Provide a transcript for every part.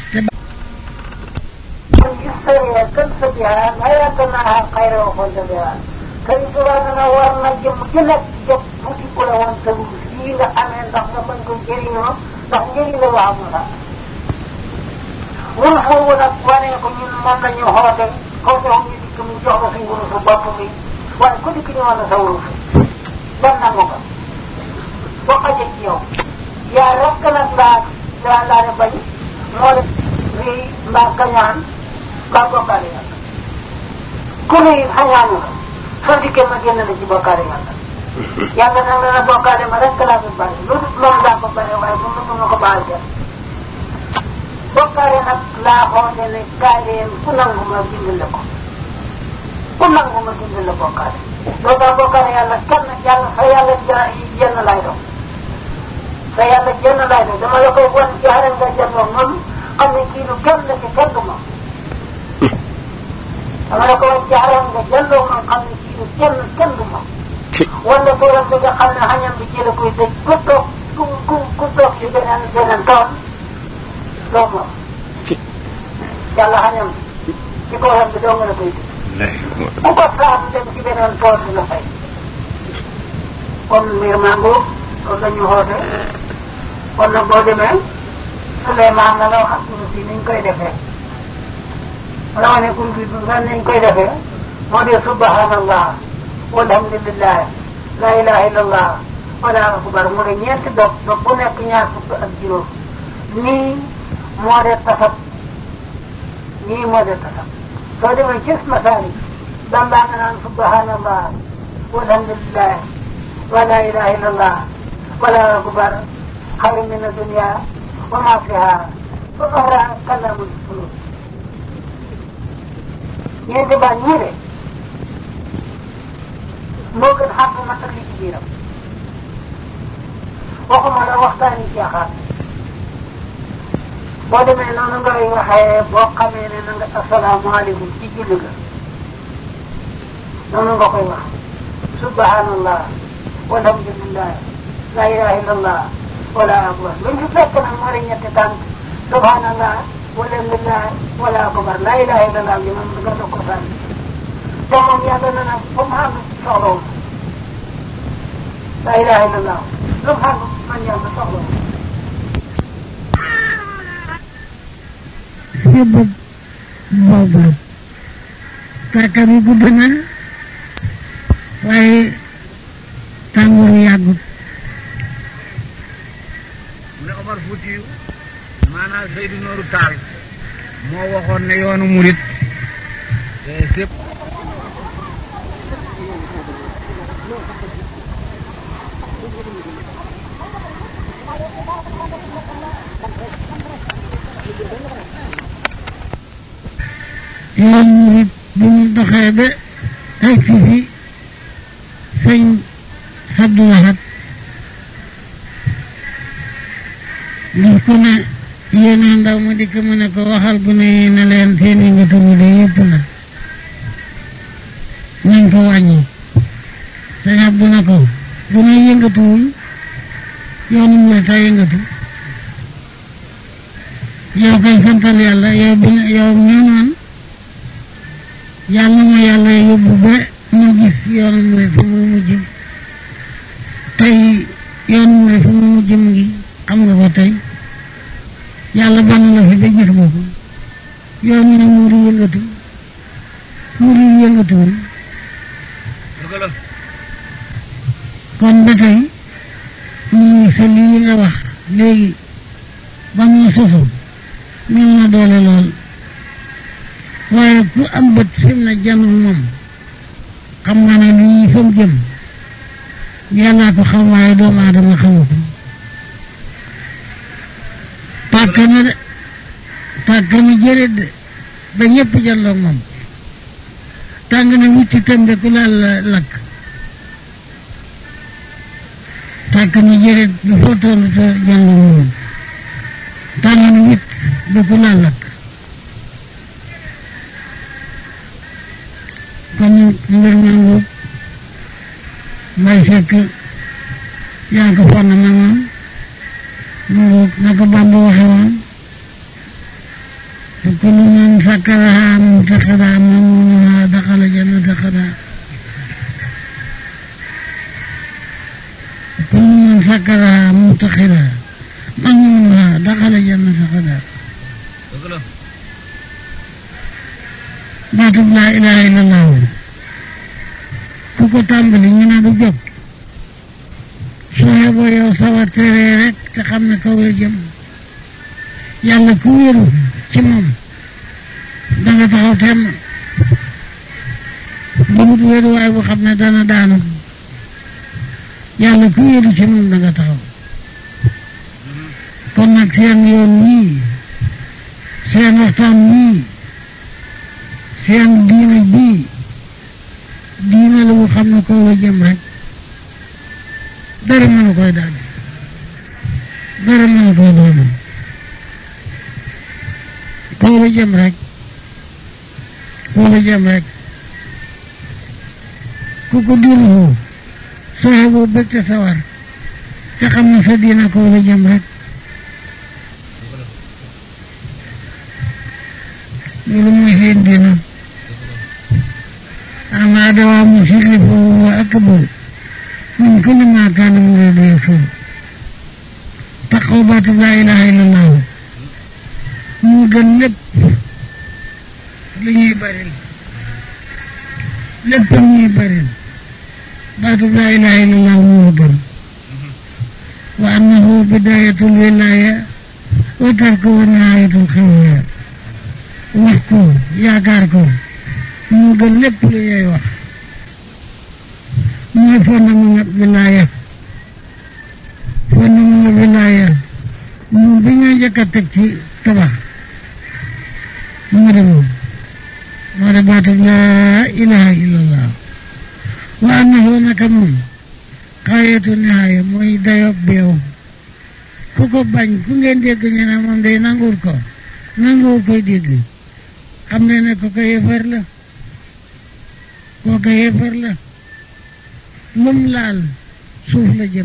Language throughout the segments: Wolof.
يستوي كنف بها لا يتناهى خير وخلد بها كي سبحانه ورنا جم جلت جب بوتي كل وان تبو فيغا أمين دخل من كن جرينو دخل جرينو وعمنا ونحو ونقواني كن من من يهودي كوتي هم يدك من جهر في ونسو بطمي وان كل كني وانا سورو في لن نموك وقجت يوم يا ركنا لا لا لا ربي مولد في ما كنيان ba bokkaale yàlla ku ne it xañaanu la soo dikkee ma génn la ci bokkaale yàlla yàlla nag dana bokkaale ma rek laa fi bàyyi lu dul loolu daa ko bare waaye bu mu ma ko baal jël bokkaale nag laa xoote ne kaay leen ku nangu ma dimbale ko ku nangu ma dimbale bokkaale loolu daa bokkaale yàlla kenn yàlla sa yàlla jenn lay doon sa yàlla jenn lay doon dama la koy wan ci xaral nga jëndoo moom xam ne kii du kenn la ci kenn du moom dama la ko wax jaaram nga jëlloo man xam ne kii du kenn kenn du moom wala toolam bi nga xam ne xañam bi ci la koy tëj ku toog ku ku ku toog ci beneen beneen tool doo moom yàlla xañam bi ci koolam bi doo nga la koy tëj ku ko saam dem ci beneen tool bi la fay kon mbir mango loolu la ñu xoote kon nag boo demee Souleymane na la wax ak si niñ koy defee wala ne kun bi fan nañ koy defee moo di subhanallah walhamdulillah la ilaha illallah wala akbar mu ne ñeenti dog dog bu nekk ñaar fukk ak juróom nii moo de tasab nii moo de tasab soo demee ci masaali bambaa nga naan subhanallah walhamdulillah wala ilaha illallah wala akbar xayru min adunia wa ma fiha wa oxra kalamul fulus ñeenti baat ñii de moo gën xam na ak li ci biiram waxuma la waxtaani caaxaan boo demee noonu ngay waxee boo xamee ne na nga asalaamaaleykum ci julli ga noonu nga koy wax subhanallah walhamdulillah la ilaha illallah wala akbar luñ fi fekk nag moo di ñetti tànk subhanallah walhamdulillah wala akbar la ilaha illallah bi moom nga doog ko sànni te moom yàlla na nag fu mu xam soxlawu la ilaha illallah lu mu xam man yàlla soxlawu yóbbu boobu kàkka bi gudd na waaye tàngoor yàggut ne Omar Foutiyu maanaam Seydou Nooru Taal moo waxoon ne yoonu murit sépp yoonu murit bu ñu doxee ba ay fi fi sëñ Abdou Lahad ngir ku ne yéen a ndaw ma dikk mu ne ko waxal gu ne ne leen seen yëngatu bi de yëpp na nañ ko wàññi sëñ Abdou ne ko bu ne yëngatuwul yoonu murit a yëngatu yow koy santal yàlla yow bi yow ñoo naan yàlla ma yàlla yóbbu ba ma gis yoonu murit fu mu mujj tey yoonu murit fu mu mujj mu ngi xam nga ko tey yàlla ban la fi ba gis nga ko yoon yi nag muuri yëngatu muuri yëngatuwul dëgg la kon ba tey mu ngi sa lii nga wax léegi ba mu sosu mel na doole lool waaye ku am bët fi mu ne jàmm moom xam nga ne lii fa mu jëm yàllaa ko xam waaye doomu aadama xamu ko tàkk na de tàkk na jërët de ba ñëpp jàlloog moom tàng na witti tembe ku laal la lakk tàkk na jërët ba foo toll te jàlloog moom tàng na witt ba ku laal lakk kon mbir mangu may fekk yaa ko fonn ma ngoon mu ngoog na ko Bàmba waxe woon فكل من سكرها منتخبا ممنوعها دخل جنة خدا كل من سكرها منتخبا ممنوعها دخل جنة خدا dëgg la baatub laa ilaha illallah ku ko tàmbali ñu ne du jóg soo yeboo yow sawar teree rek te xam ne kaw la jëm yàlla ku wéeru ci moom da nga taxaw temm bu wut wéeru waaye bu xam ne dana daanu yàlla ku wéeru ci moom da nga taxaw kon nag seen yoon nii seen waxtaan nii seen diine bii diine la bu xam ne kaw la jëm rek dara mënu koy daal dara mënu koy doon kaw la jëm rek kaw la jëm rek ku ko diine foofu soo boo bëgg te sawar te xam ne sa diine kaw la jëm rek loolu mooy seen diine أما دوام الشرك فهو أكبر من كل ما كان يريد يكفر تقوبات لا إله إلا الله moo gën lépp li ñuy baril lépp lu ñuy baril baatu laa ilaha illallah moo gën wa annahu bidayatul wilaya wa tarkuhu nihayatul xewya wax ko yaakaar ko moo gën lépp lu ñuy wax mooy fondement wilaaya fondement wilaaya moom bi ñoo njëkk a teg ci tabax moo de moom moo de baatu laa ilaha illallah wa annahu naka moom xaayatu nihaaya mooy dayob beew ku ko bañ ku ngeen dégg ñu ne moom day nanguwul ko nanguwul koy dégg xam ne ne ko ko yëfar la kooka yéefar la lum laal suuf la jëm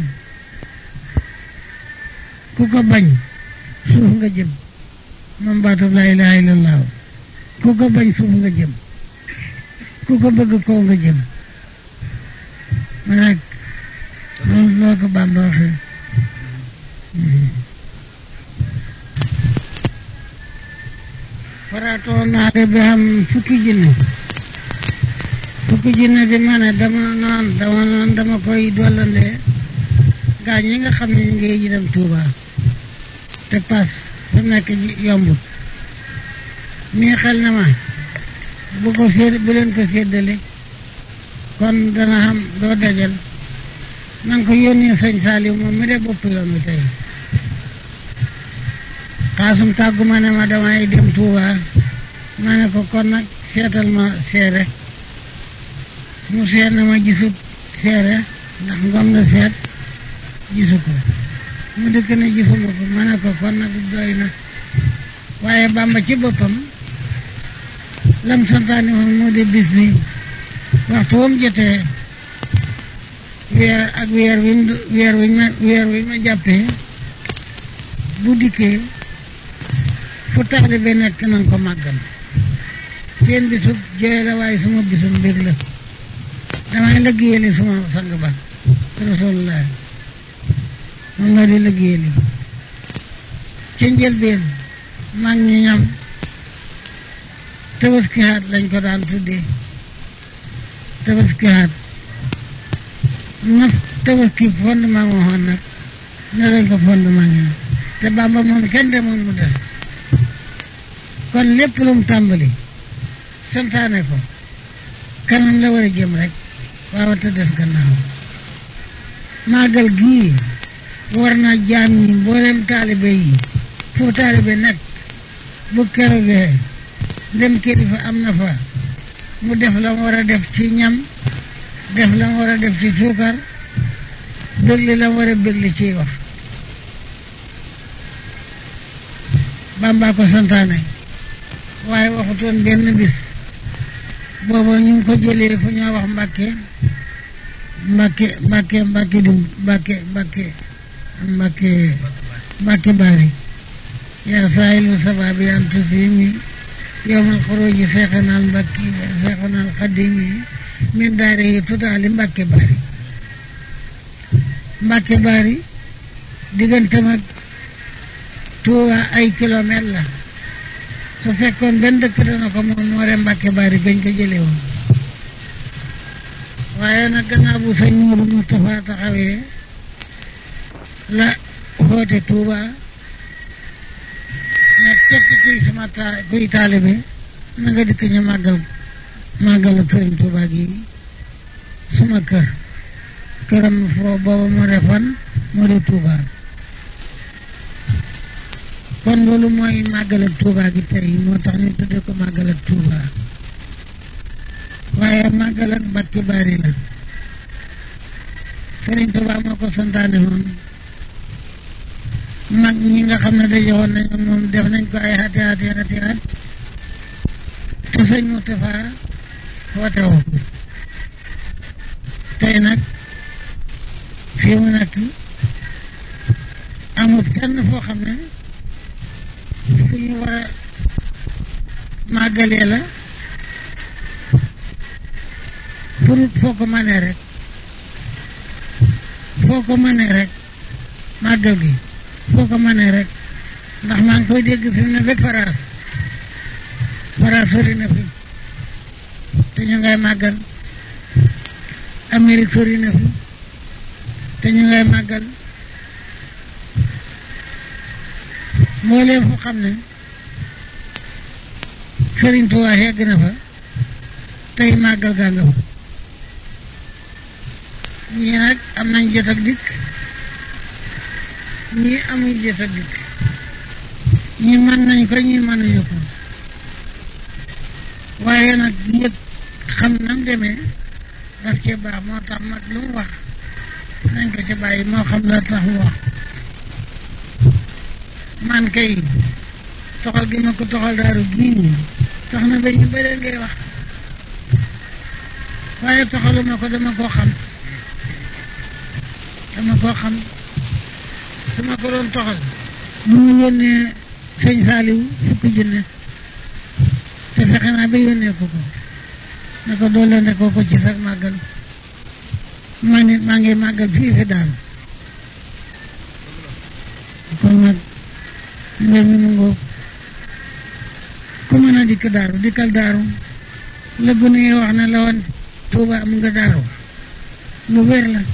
ku ko bañ suuf nga jëm moom baatu laa ilaha illallah ku ko bañ suuf nga jëm ku ko bëgg kaw nga jëm ma rek loolu loo ko Bàmba waxee faraatoo naa de bi am fukki jinne fukki jinne di ma ne dama noon dama noon dama koy dollandee gaa ñi nga xam ne ñu ngi ji dem Tuuba te paas fi nekk yombut mii xel na ma bu ko sédd bu leen ko séddale kon dana xam doo dajal na nga ko yónnee sëñ Saliou moom mi de bopp yoon wi tey xaasum tàggu ma ne ma damay dem Tuuba ma ne ko kon nag seetal ma seere mu seet na ma gisut seere ndax ngom la seet gisu ko mu dëkk ne gisuma ko ma ne ko kon nag doy na waaye Bàmba ci boppam lam santaane woon moo di bis bi waxtu wam jotee weer ak weer wi weer wi ma weer wi ma jàppee bu dikkee fu taalibe nekk nan ko màggal seen bisub jooy la waaye suma bisub mbég la damay liggéeyali suma sang ba rasulullah moom la di liggéeyali ci njëlbeen mag ñi ñam tabaskihaat lañ ko daan tuddee tabaskihaat na tabaski fondement moo xoon nag ne lañ ko fondement ñi te Bàmba moom kenn demoon mu des kon lépp lu mu tàmbali santaane ko kanam la war a jëm rek waaw te des gannaaw màggal gii war na jaam yi mboolem taalibe yi fu taalibe nekk bu kerogee dem kilifa am na fa mu def la mu war a def ci ñam def la mu war a def ci suukar bégli la mu war a bégli ciy wax Bàmba ko santaane waaye waxutoon benn bis booba ñu ngi ko jëlee fu ñoo wax Mbàkke Mbàkke Mbàkke Mbàkke du Mbàkke Mbàkke Mbàkke Mbàkke Baari yaa saahilu sabaabi an tusimi yowmal xuruji seexanal mbakki seexanal xadimi min daari yi tutaali mbàkke baari mbàkke baari diggante mag Tuuba ay kilomètre la su fekkoon benn dëkk dana ko moom moo re mbàkke baari gañ ko jële woon waaye nag gannaaw bu sëñ Moodu Mustafa taxawee la xoote Tuuba nag képp kuy sama ta kuy taalibe na nga dikk ñu màggal màggal ak sëriñ Tuuba gi suma kër këram foo booba moo de fan moo de Tuuba kon loolu mooy màggal ak Tuuba gi tey moo tax ñu tudde ko màggal ak Tuuba waaye màggal ak Mbàkke Bari la sëriñ Tuuba moo ko santaane woon mag ñi nga xam ne daje woon nañu moom def nañ ko ay ati ati ati at te sëñ Moustapha woote woo tey nag fii mu nekk amut kenn foo xam ne fu ñu war a màggalee la pour foo ko mënee rek foo ko mënee rek màggal gi foo ko mënee rek ndax maa ngi koy dégg fi mu ne ba Faraas Faraas sori na fi te ñu ngay màggal Amérique sori na fi te ñu ngay màggal mbooleem fu xam ne Sëriñ Tuubaa yegg na fa tey màggal gaa nga fa ñii nag am nañ jot ak dikk ñii amuñ jot ak dikk ñii mën nañ ko ñii mënuñu ko waaye nag yëg xam nam demee daf cee baax moo tax mag lu mu wax nañ ko ci bàyyi moo xam la tax mu wax man kay toxal gi ma ko toxal daaru gii tax na ba ñu bëree ngay wax waaye toxaluma ko dama koo xam dama koo xam su ma ko doon toxal bu mu yónnee sëñ Saaliw fukki junne te fexe naa ba yónnee ko ko ne ko doole ne ko ko ci sax màggal ma nit maa ngi màggal fii fi daal kon nag mbir mi mu ngóob ku mën a dikk daaru dikkal daaru la gune yi wax ne la woon Tuuba am nga daaru lu wér la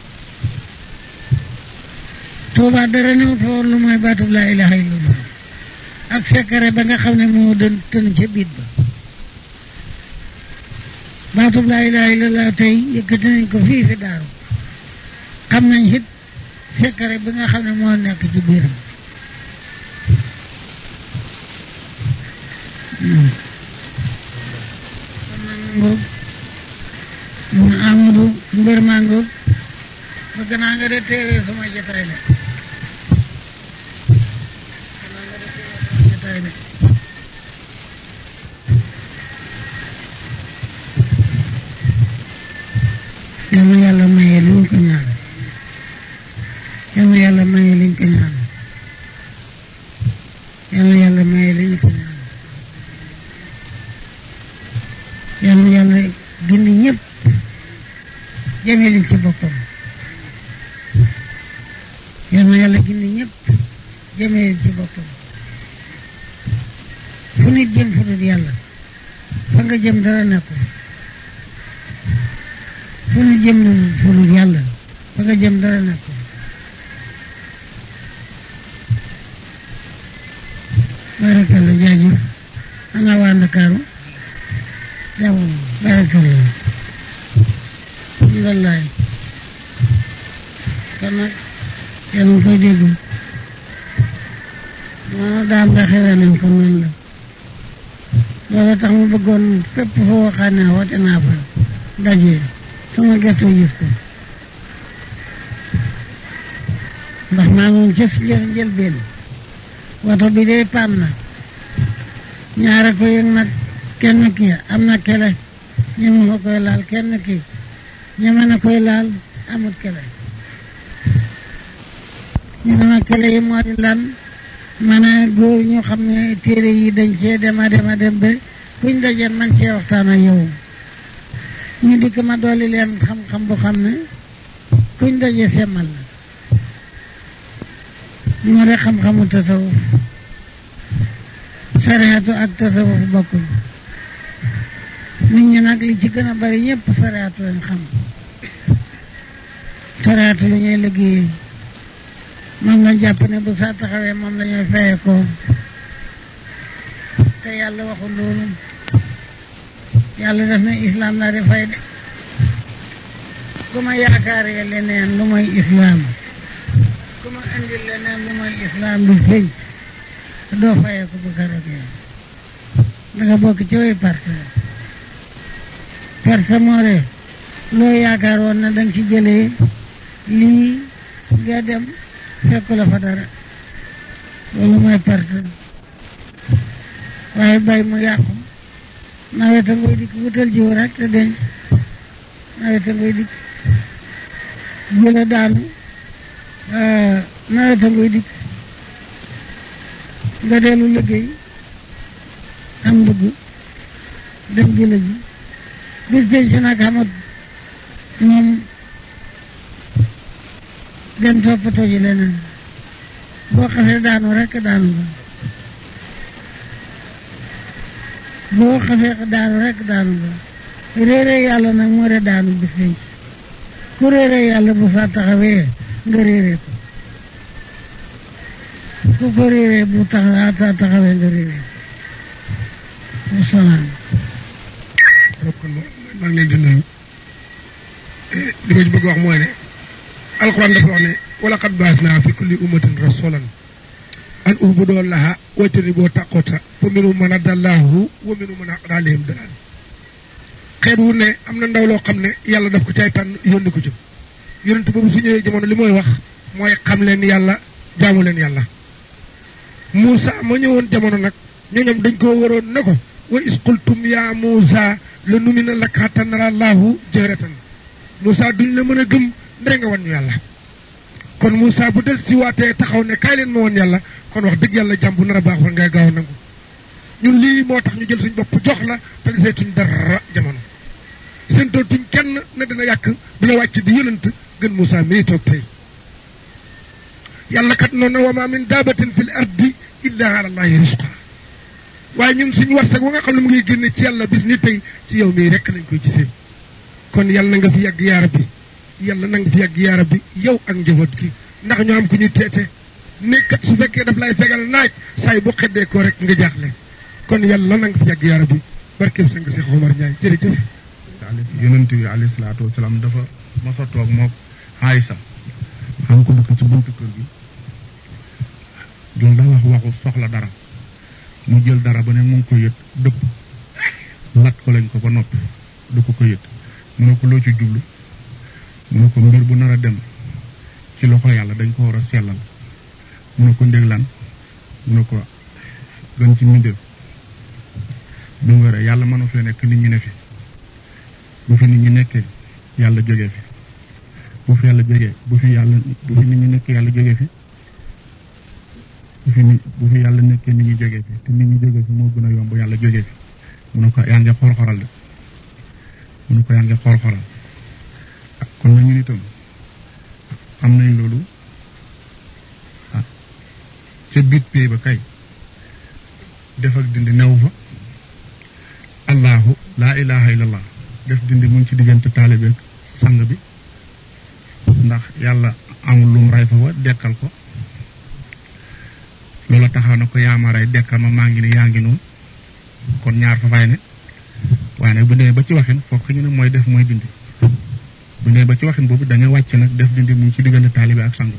Tuuba dara new fa woon lu mooy baatub laa ilaha illallah ak sekare ba nga xam ne moo dën tën ca biit ba baatub laa ilaha illallah tey yëkkati nañ ko fii fi daaru xam nañ it sekare bi nga xam ne moo nekk ci biiram kon nag ngoog mu Amadou mbir maa ngoog bëgg naa nga de teewee sama jotaay de bëgg naa nga de teewee sama jotaay de yal na yàlla maye li ñu ko ñaan yal na yàlla maye li ñu ko ñaan yal na yàlla maye li ñu ko ñaan yal na yàlla gindi ñëpp jëmee leen ci boppam yal na yàlla gindi ñëpp jëmee leen ci boppam fu nit jëm fu dul yàlla fa nga jëm dara nekkul fu nit jëm fu dul yàlla fa nga jëm dara nekkul barakalla jaajëf ana waa Ndakaaru jàmm barakalla wallaay kon nag yéen a ngi koy dégg noonu daam nga xewee nañ ko noonu la loolu tax mu bëggoon fépp foo waxaan ne woote naa fa daje sama gerte gis ko ndax maa ngi ci jël jël benn woto bi dee paan na ñaara ko yëg nag kenn ki am na kele ñeme ma koy laal kenn ki ñeme na koy laal amut kele ñu dama kele yi moo di lan maanaam góor ñu xam ne téere yi dañ cee dem a dem a dem ba kuñ dajeen man cee waxtaan ak yow ñu dikk ma dolli leen xam-xam bu xam ne kuñ daje semmal la moo de xam-xamu tasawuf sariatu ak tasawuf bokkuñ nit ñi nag li ci gën a bari ñëpp sariatu lañ xam sariatu lu ñuy liggéey moom lañ jàpp ne bu saa taxawee moom la ñuy fayee ko te yàlla waxul loolu yàlla def na islam la di fay de ku ma yaakaaree leneen lu mooy islam ku ma indi leneen lu mooy islam du feeñ doo fayee ko bu karagee da nga bokk ci way parte parte moo de loo yaakaar woon na danga ci jëlee lii nga dem fekku la fa dara loolu mooy parte waaye bay mu yàqu naweta ngoy dikk wutal jiw rek te denc naweta ngoy dikk jële daanu naweta ngoy dikk nga dellu liggéey am dugg dem jële ji bis penc nag xamat moom dem toppatoo ji leneen boo xasee daanu rek daanu nga boo xasee daanu rek daanu nga réere yàlla nag moo de daanu bis penc ku réere yàlla bu saa taxawee nga réere ko ku ko réere bu tax saa taxawee nga réere ko salaam kon maa ngi leen di nuyu li ma ci bëgg wax mooy ne alxuraan dafa wax ne wala qad baasnaa fi kulli ummatin rasulan an ubudu llaha wajtanibu taqota fa minhum man adallahu wa minhum man haqqat alayhim dalaal xeet wu ne am na ndaw loo xam ne yàlla daf ko caay tànn yónni ko ci yonent boobu su ñëwee jamono li mooy wax mooy xam leen yàlla jaamu leen yàlla Moussa ma ñëwoon jamono nag ñooñam dañ koo waroon ne ko wa is qultum ya Moussa la numina laka hatta nara Allahu jahratan Moussa duñ la mën a gëm ndey nga wan ñu yàlla kon Moussa bu del si waatee taxaw ne kaay leen ma wan yàlla kon wax dëgg yàlla jàmm bu nar a baax war ngay gaaw a nangu ñun lii moo tax ñu jël suñ bopp jox la te seetuñ dara jamono seen dootuñ kenn ne dina yàq dina wàcc di yëlant gën Moussa mii toog tey yàlla kat noonu wa ma min daabatin fil ardi illa ala allahi risqa waaye ñun suñu warsak wa nga xam ne mu ngi génne ci yàlla bis ni tey ci yow mii rekk lañ koy gisee kon yàlla na nga fi yàgg yaara bi yàlla na nga fi yàgg yaara bi yow ak njaboot gi ndax ñu am ku ñu teete nekkat su fekkee daf lay fegal naaj saay bu xeddee ko rek nga jaaxle kon yàlla na nga fi yàgg yaara bi barkeb sang Seex Omar Ndiaye jërëjëf yonent bi alayhi salaatu wasalaam dafa mos a toog moog Aysa xam ko dëkk ci buntu kër gi dul da wax waxu soxla dara mu jël dara ba ne mu ngi ko yët dëpp lat ko lañ ko ba noppi du ko ko yët mu ne ko loo ci jublu mu ne ko mbir bu nar a dem ci loxo yàlla dañ ko war a sellal mu ne ko ndég lan mu ne ko gën ci mbindéef bi mu waree yàlla mënu fee nekk nit ñi ne fi bu fi nit ñi nekkee yàlla jógee fi bu fi yàlla jógee bu fi yàlla bu fi nit ñi nekkee yàlla jógee fi bu fi nit bu fi yàlla nekkee nit ñi jógee fi te nit ñi jógee fi moo gën a yomb yàlla jógee fi mu ne ko yaa ngi xor-xoral de mu ne ko yaa ngi xor-xoral ah kon nañu itam am nañ loolu ah ca biit pay ba kay def ak dindi new fa allahu laa ilaha illallah def dindi mu ngi ci diggante taalibe ak sang bi ndax yàlla amul lum ray fa wa dekkal ko loola taxaw na ko yaama ray dekkal ma maa ngi ne yaa ngi noonu kon ñaar fa fay ne waaye nag bu demee ba ci waxin fokk ñu ne mooy def mooy dindi bu demee ba ci waxin boobu da nga wàcc nag def dindi mu ngi ci diggante taalibe ak sang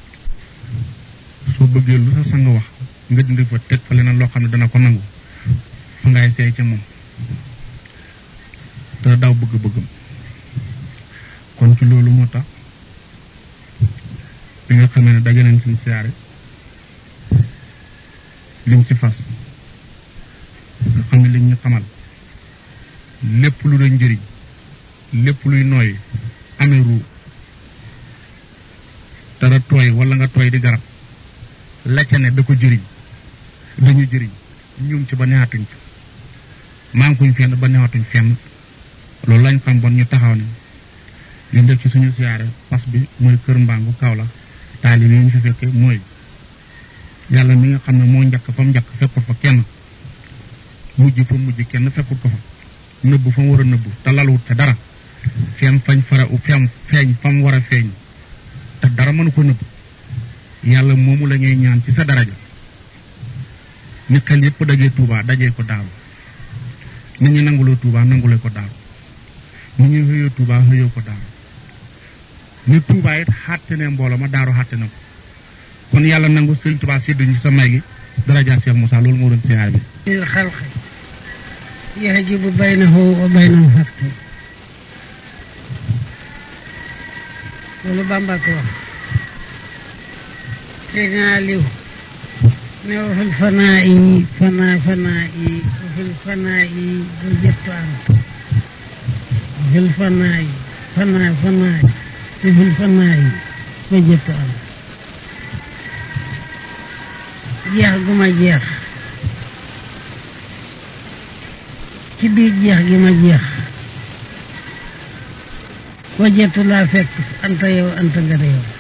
soo bëggee lu sa sang wax nga dindi fa teg fa leneen loo xam ne dana ko nangu fa ngay seey ca moom te daw bëgg-bëggam kon ci loolu moo tax bi nga xamee ne daje nañ suñ siyaare liñ ci fas nga xam ne liñ ñu xamal lépp lu doon njëriñ lépp luy nooy amee ruu dara tooy wala nga tooy di garab la ca ne da ko jëriñ dañu jëriñ ñum ci ba neexatuñ ci mankuñ fenn ba neexatuñ fenn loolu lañ xam bon ñu taxaw ne li def ci suñu siyaare pas bi mooy kër mbangu kaw la taalib yi ñu fi fekke mooy yàlla mi nga xam ne moo njëkk fa mu njëkk fekkul fa kenn mujj fa mujj kenn fekkul ko fa nëbb fa mu war a nëbb te lalwut ca dara feem fañ fara u feem feeñ fa mu war a feeñ te dara mënu ko nëbb yàlla moomu la ñuy ñaan ci sa daraja ni xel yépp dajee tuubaa dajee ko daaru nit ñi nanguloo tuubaa nangule ko daaru nit ñi xëyoo tuubaa xëyoo ko daaru ni tuubaa it xàtte ne mbooloo ma daaru xàtte na ko kon yàlla nangu sëñ tuubaa sédduñu ci sa may gi daraja Cheikh Moussa loolu moo doon siyaar bi الخلق يحجب بينه وبين الحق loolu Bamba ko wax Seydina Aliou ne wa fil fanaa yi fanaa fanaa yi wa fil fanaa yi bu jëttu am wa fil fanaa yi fanaa fanaa yi wa fil fanaa yi bu jëttu am jeex gu ma jeex ci biir jeex gi ma jeex wajetu laa fekk anta yow anta nga de yow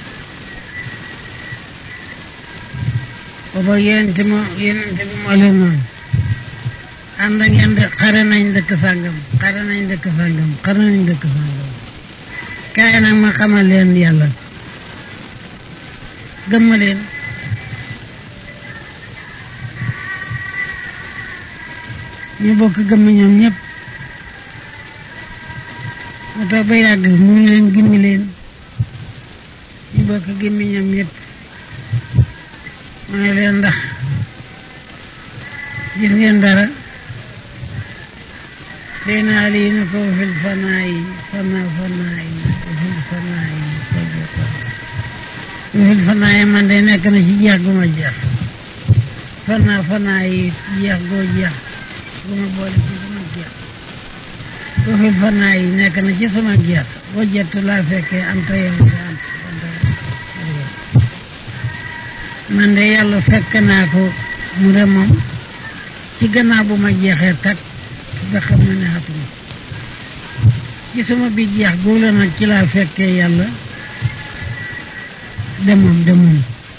booba yenente mo yenente bi moo leen noonu ànd ngeen de xare nañ dëkk sàngam xare nañ dëkk sàngam xare nañ dëkk sàngam kaay nag ma xamal leen yàlla gëmma leen ñu bokk gëmm ñoom ñëpp mu toog ba yàgg mu ngi leen gimmi leen ñu bokk gimmi ñoom ñëpp mu ne leen ndax gis ngeen dara dee naa lii na ko fil fanaa yi fanaa fanaa yi fil fanaa yi fil fanaa yi man de nekk na ci jeex gu ma jeex fanaa fanaa yi jeex goo jeex gu ma boole ci sama jeex bu fi fanaa yi nekk na ci sama jeex boo jettu laa fekkee am ta yow te am man de yàlla fekk naa ko mu de moom ci gannaaw bu ma jeexee takk ba xam na ne xatuma ci sama bi jeex góola nag ci laa fekkee yàlla demoom demoom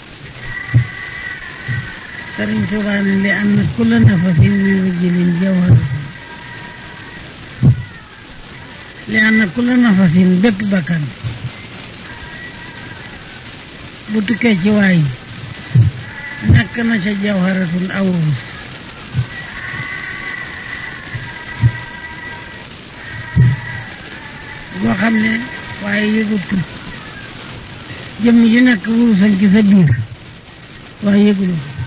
sëriñ Tuubaa ne li am na kulla nafasin min rijlin jawharatin li am na kulla nafasin bépp bakkan bu tukkee ci waay nekk na ca jawharatun aw wurus boo xam ne waaye yëgutu jëmm ji nekk wurusal ci sa biir waaye yëgulu ko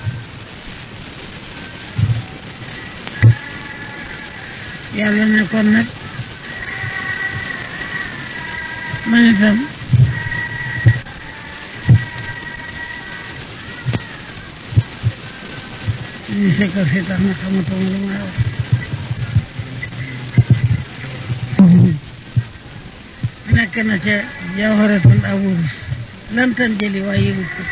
yàlla ne kon nag man itam ñu sekkal si tax na xamatuma lu may wax nekk na ca jawharatul awurus lantan jëli waaye yëgut ko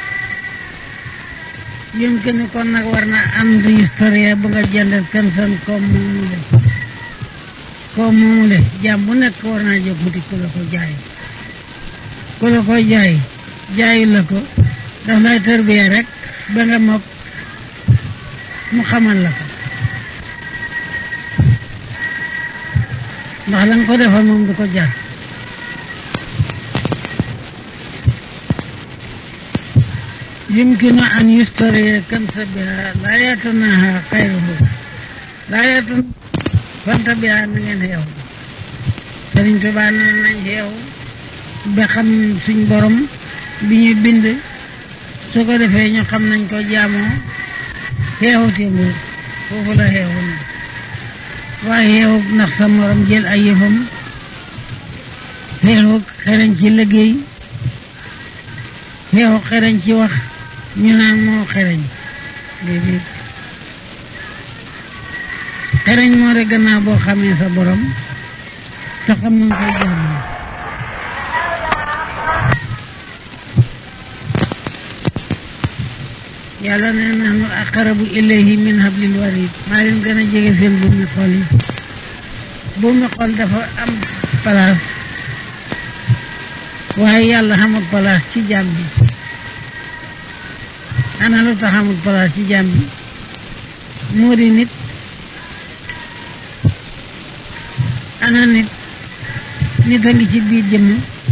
yëm ke ni kon nag war na ànd historien bu nga jëndal kan san comme moomu le comme moomu le jaam bu nekk war naa jóg wuti ku la ko jaay ku la ko jaay jaayu la ko daf lay tërbiye rek ba nga mokk mu xamal la ko ndax la nga ko defal moom du ko jar يمكن أن يشتري كنس بها لا يتناهى خيره لا يتن فانت بها نغن هيو Sëriñ Tuubaa nee nañ xeew ba xam suñ borom bi ñu bind su ko defee ñu xam nañ ko jaamoo xeexu te nguur foofu la xeexu na waaye xeexu ndax sa morom jël ay yëfam xeexu xereñ ci liggéey xeexu xereñ ci wax ñu naan moo xereñ déedéet xereñ moo de gannaaw boo xamee sa borom te xam nañ koy jaamoo yàlla ne nahnu aqrabu ilayhi min hablil warid maa leen gën a jege seen buumi xol yi buumi xol dafa am place waaye yàlla xamul place ci jaam bi ana lu tax xamul place ci jaam bi moo di nit ana nit nit a ngi ci biir jëmm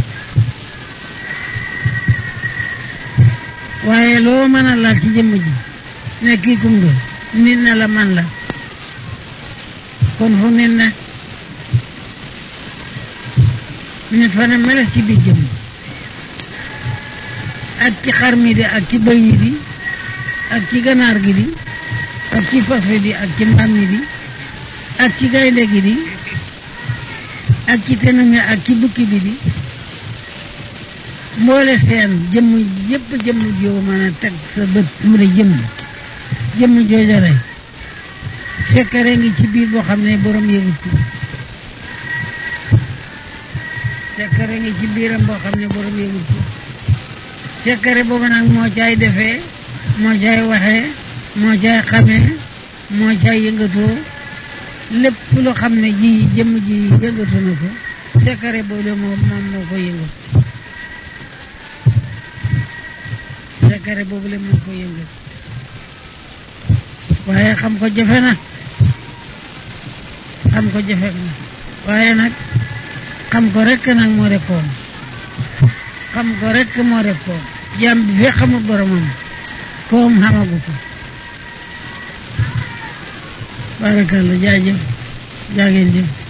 waaye loo mën a laal ci jëmm ji ne kii kum doon nit na la man la kon fu nit na nit fa ne meles ci biir jëmm ak ci xar mi di ak ci bëy mi di ak ci ganaar gi di ak ci fas wi di ak ci mbaam mi di ak ci gaynde gi di ak ci tenami ak ci bukki bi di mboole seen jëmm yëpp jëmm joo mën a teg sa bët mu ne jëmm jëmm jooja rek sekkare ngi ci biir boo xam ne borom yëgut ko sekkare ngi ci biiram boo xam ne borom yëgut ko sekkare boobu nag moo caay defee moo caay waxee moo caay xamee moo caay yëngatoo lépp lu xam ne ji jëmm ji yëngatu na ko sekkare boobu moom moom moo ko yëngat sekkare boobu le moo ko yëngat waaye xam ko jafe na xam ko jafe na waaye nag xam ko rekk nag moo def koom xam ko rekk moo def koom jàmm bi fi xamul boromam koom xamagu ko barakalla jaajëf jaageen jëf